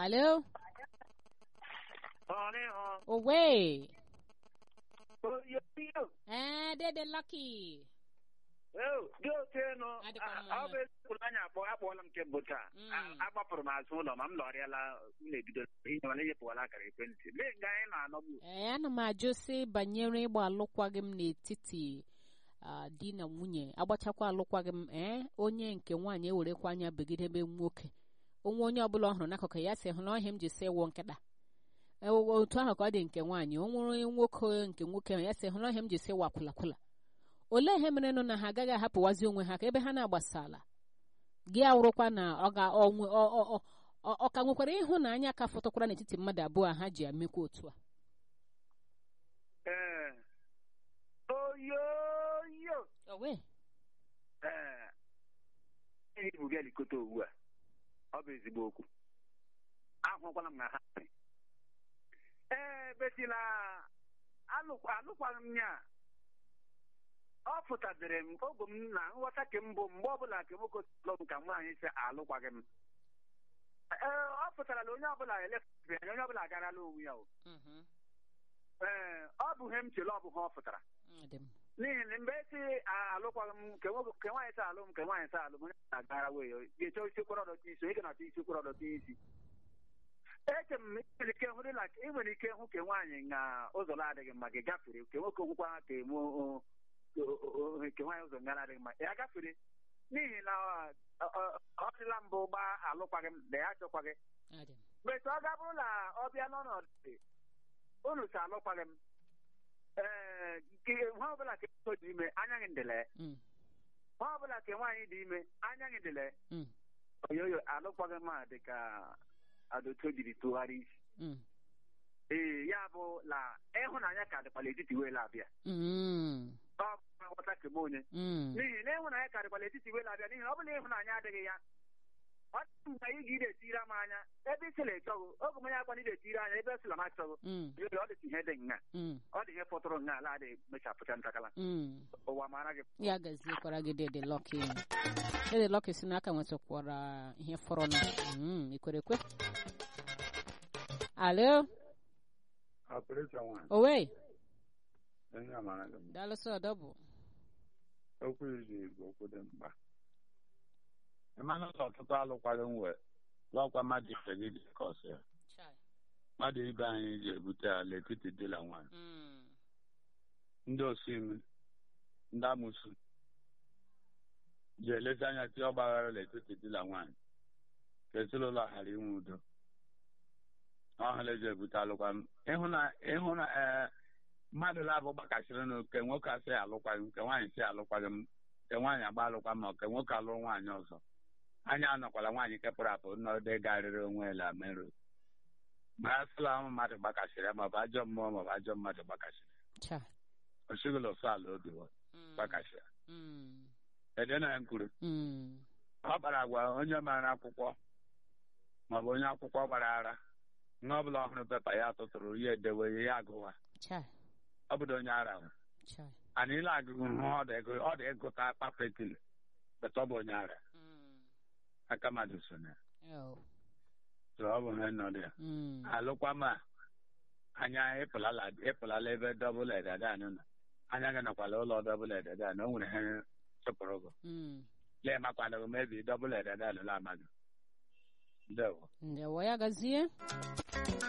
Alo? Ọ̀rẹ́ Owe. ọ̀ yóò yóò. Eh, Dede Lucky. Gị ote nọ, Adịkwa mma. ọ bụ eziokwu anya akpọ akpọọla m nke mbụ taa. Mm. A- Agbapụrụ m azụ ụlọ ma m lọrịala m na-ebido ihe mana enyepụwala akara ekwentị. Lee nga anyị na-anọgbu. Eh, ana m ajụ sị banyere ịgba alụkwaghị m n'etiti ah, di na nwunye agbachakwa alụkwaghị m ee onye nke nwaanyị ewerekwa anya begidebe nwoke onwe onye ọbụla ọ hụrụ n'akụkụ ya sị hụ na ọhịa m ji sị wụ nkịta Eh, o- otu ahụ ka ọ dị nke nwaanyị o nwere onye nwoke nke nwoke ahụ ya sị hụ na ọhịa m ji sị wakwulakwula olee ihe mere nụ na ha agaghị ahapụwazi onwe ha ka ebe ha na-agbasala gị awụrụkwa na ọ ga onwe ọ- ọ- ọ- ọ- ọ ka nwekwara ịhụnanya ka fọtụkwara n'etiti mmadụ abụọ a ha ji emekwa otu a Ee. Oyoyo. owe Ee. Ihe ibu gị elikọta ugbu a. Ọ bụ ezigbo okwu. Ahụkwala m na ha. Ee, betila alụkwa alụkwaghị m ya. Ọ pụtadịrị m ogo m na nghọta ke mbụ mgbe ọbụla ke nwoke lụ m ka nwaanyị si alụkwaghị m. Ee, ọ pụtara na onye ọbụla elefe anya onye ọbụla agarala onwe ya o. Mhm. Ee, ọ bụ ihe m chere ọ bụ ihe ọ pụtara. Ọ dị m. n'ihi na mgbe esi alụkwaghị m nke nwoke nke nwaanyị si alụ m nke nwaanyị si alụ m onye na-agara wee ga-eche isi kwara ọdọta isi onye ga-achọ isi kwara ọdọta isi eche m na ị nwere ike hụ dịla ị nwere ike hụ ka nwaanyị na ụzọ na-adịghị mma gị gafere nke nwoke gwụkwa ka eme o- o- o- nke nwaanyị ụzọ nga na-adịghị mma ya gafere n'ihi na ọ- ọ- ọ dịla mbụ gbaa alụkwaghị m na ya achọkwaghị Ọ dị m. mgbe ọ ga bụrụ na ọ bịa n'ọnọdụ unu si alụkwaghị m ee nke nwa ọbụla ka nwoke dị ime anya gị ndịle Mm. nwa ọbụla ka nwaanyị dị ime anya gị ndịle Mm. oyoyo alụkwaghị m a dị ka adoto jiri tụgharị isi Mm. ee ya bụ na ịhụnanya ka dịkwala etiti wee abịa Mm. ọ bụ na nghọta kebe onye Mm. n'ihi na ịhụnanya ka dịkwala etiti wee abịa n'ihi na ọ bụla ịhụnanya adịghị ya ọ dị mgbe ị ga etiri m anya ebe ị sịla ịchọghị oge m onye akwa na ị ga-etiri anya ebe esịla m achọghị Mm. oyoyo ọ dịka ihe dị nga Mm. ọ dị ihe fọtụrụ nga ala adịghị mechapụcha ntakala Mm. ụwa mara gị ya gaziekwara gị dede lọki dede lọki si n'aka nwetakwara ihe fọrọ na Mm, ikwere ekwe alo Ọpụrụcha nwaanyị, owe onye amara gị mma. daalụsị ọdọbụ Okwu izu Igbo okwu dị mkpa. Ịmana ụlọ ọtụtụ alụkwaghị m wee lọkwa mmadụ ibe gị dị ka ọsọ ya. Mmadụ ibe anyị ji ebute ala n'etiti di na nwaanyị. Mm. Ndị osimi, ndị amụsụ ji elezi anya tie ọgbaghara n'etiti di na nwaanyị ka ezinụlọ ghara inwe udo. Ọhụrụ eji ebute alụkwaghị m. Ịhụ na ịhụ na ee mmadụ na-abụ gbakasịrị na nke nwoke asị alụkwaghị m nke nwaanyị si alụkwaghị m nke nwaanyị agba alụkwa ma nke nwoke alụrụ nwaanyị ọzọ anya anọkwala nwaanyị kepụrụ apụ n'ọdị garịrị onwe la merụ ma a sịla ụmụ mmadụ gbakasịrị ya maọbụ ajọ mmụọ maọbụ ajọ mmadụ gbakasịrị Cha. osigolo ofe ala obi wa Mm. gbakasịrị Mm. ede na ya kwuru Mm. ọ kpara agwa onye mara akwụkwọ maọbụ onye akwụkwọ gbara ara nwa ọbụla ọhụrụ pepa ya tụtụrụ ya edewe ya agụwa Cha. ọ bụdo onye ara ahụ Cha. anyị ile agụgụ hụ ọ dị ego ọ dị ịgụta kpakpetili beta ọ bụ onye ara Mm. aka mmadụ so na ya Oh. so ọ bụ ihe nọ dị ya Mm. alụkwa ma anya ịpụlala ịpụlala ebe dọbụl edede anyị nọ anya gị nọkwala ụlọ dọbụl edede anyị o nwere ihe chụpụrụ gị Mm. lee makwana gị mebi dọbụl edede anyị la amaghị ndewo ndewo ya gazie